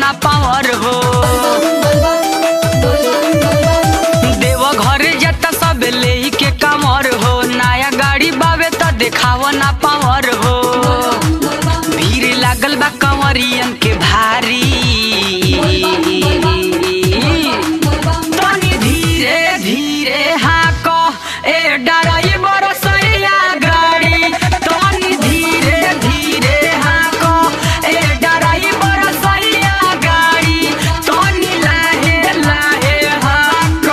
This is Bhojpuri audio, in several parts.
ना पावर हो देव घर जता सब ले के कमर हो नया गाड़ी बावे त देखाव ना पावर हो भीड़ लागल बा कंवरियन के भारी तनी धीरे धीरे हाक ए डराई बरसैया गाड़ी तनी धीरे धीरे हाक ए डराई बरसैया गाड़ी तनी लाहे लाहे हाक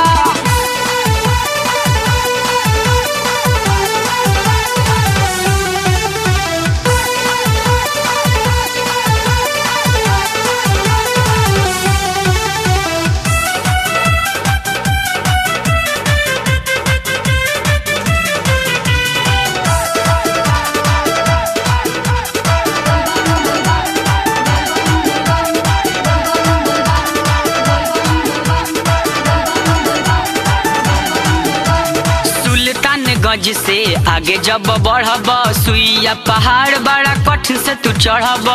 सुल्तान गज से आगे जब बढ़ब सुइया पहाड़ बड़ा कठिन से तू चढ़ब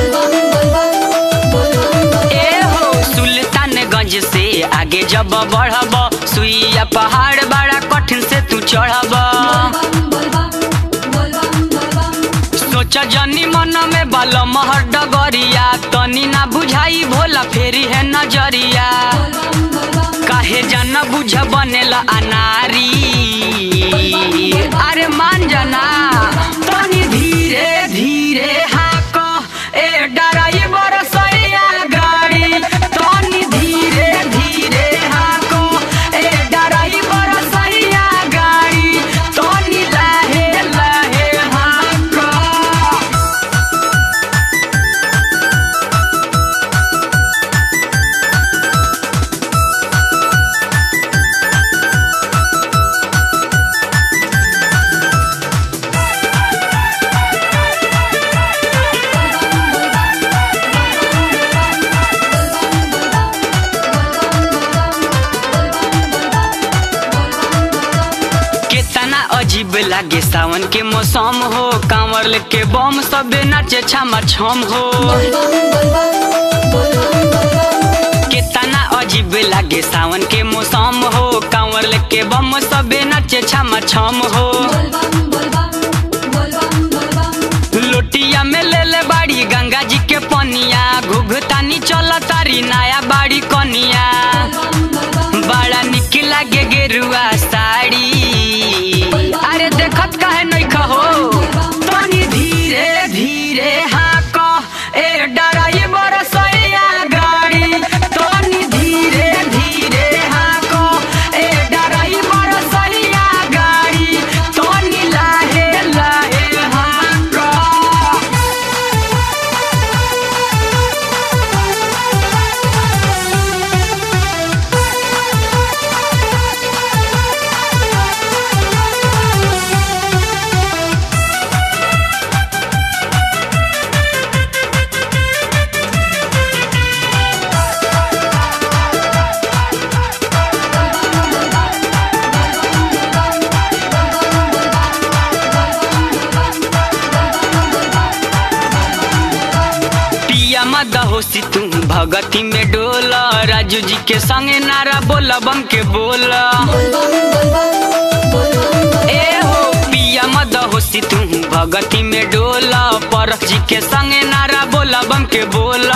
ए हो सुल्तान गंज से आगे जब बढ़ब सुइया पहाड़ बड़ा कठिन से तू चढ़ब सोच जनी मन में बल महर डगरिया तनी ना बुझाई भोला फेरी है नजरिया काहे जान बुझ बनेला अनारी अरे मान जाना तनी धीरे धीरे हाक ए डराई बरसैया गाड़ी तनी धीरे धीरे हाक ए डराई बरसैया गाड़ी तनी लाहे लाहे हाक कितना अजीब लागे सावन के मौसम हो कांवर के बम सबे नाचे छमा छम हो कितना अजीब लागे सावन के मौसम हो कांवर के बम सबे नाचे छमा छम हो लोटिया में ले ले बाड़ी गंगा जी के पनिया घुघतानी चल तारी नया बाड़ी कनिया बड़ा निक लागे गेरुआ साड़ी अरे देखत काहे नहीं कहो तनी धीरे धीरे हाक ए डराई बरसैया गाड़ी तनी धीरे धीरे हाक ए डराई बरसैया गाड़ी तनी लाहे लाहे हाक पिया मद होसी तू भगती में डोल राजू जी के संगे नारा बोल बम के बोल ए हो पिया मद होसी तू भगती में डोल परख जी के संगे नारा बोल बम के बोल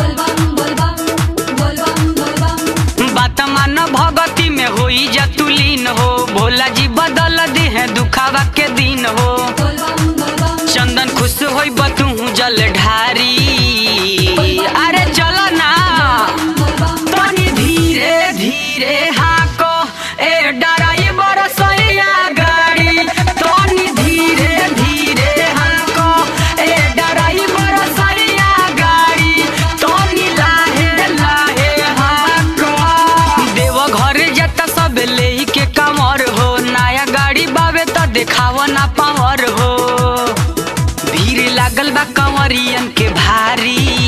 बात मान भगती में होई जतुलीन हो भोला जी बदल दी है दुखावा के दिन हो चंदन खुश होई बतू जल ढारी अरे चल ना तनी धीरे धीरे हाक ए डराई बरसैया गाड़ी तनी धीरे धीरे हाक ए डराई बरसैया गाड़ी तनी लाहे लाहे हाक देव घर जता सब ले के कमर हो नया गाड़ी बावे त देखाव ना पावर हो भीड़ लागल बा कंवरियन के भारी